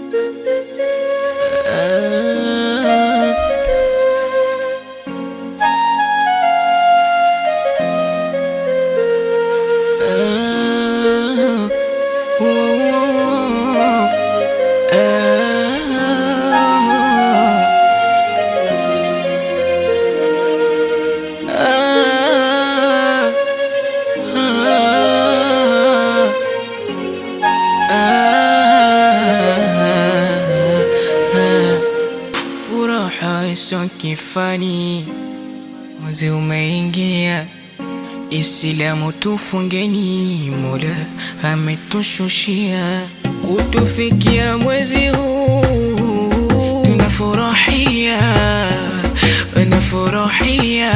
Furaha iso kifani, mwezi umeingia, Islamu tufungeni, Mola ametushushia kutufikia mwezi huu, tunafurahia tunafurahia.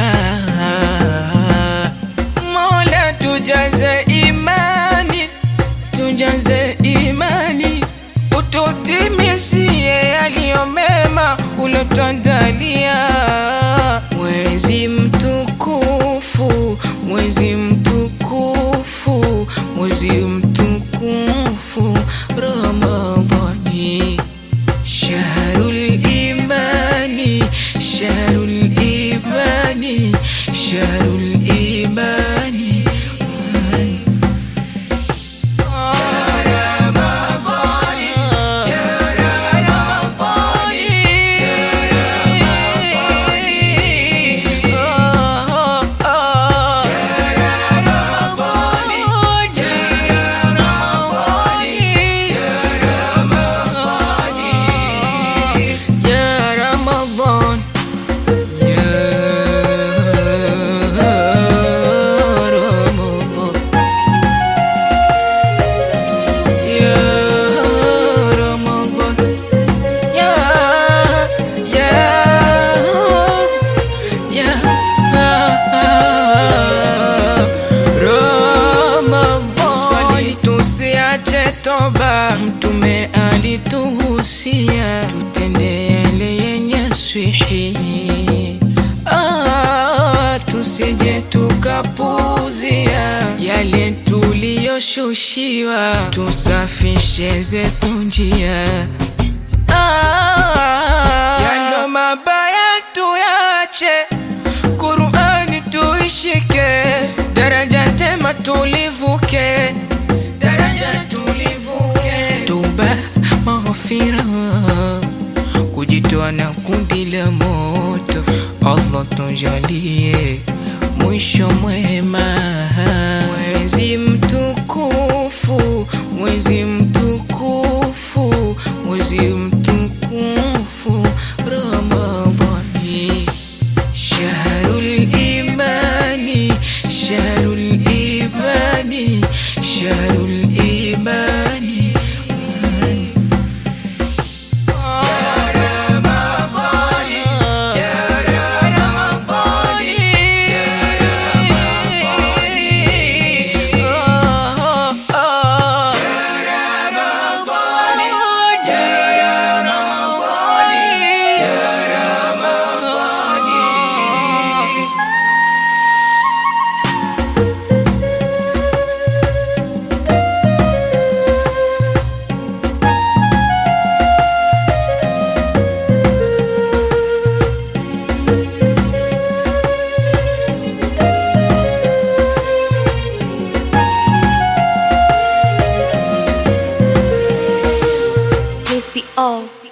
Mola tujaze imani, tujaze imani, ututimizie yaliyo mema ulotuandalia. Mwezi mtukufu, mwezi mtukufu, mwezi mtukufu Ramadhani, shahrul imani, shahrul imani, shahrul imani. يا رمضان يا رمضان يا رمضان يا يا يا Ramadhan, swali tusiache toba, Mtume alituhusia tutende yale yenye swihi, ah, tusije tukapuzia yale tuliyoshushiwa, tusafishe zetu njia Ah, yalo mabaya tuyache, Qur'ani tuishike, daraja tema tulivuke, daraja tulivuke, tuba maghfira, kujitoa na kundi la moto, Allah tujalie mwisho mwema, mwezi mtukufu, mwezi mtukufu, mwezi mtukufu Ramadhani, shahrul imani, shahrul imani, shahrul imani. Please be off.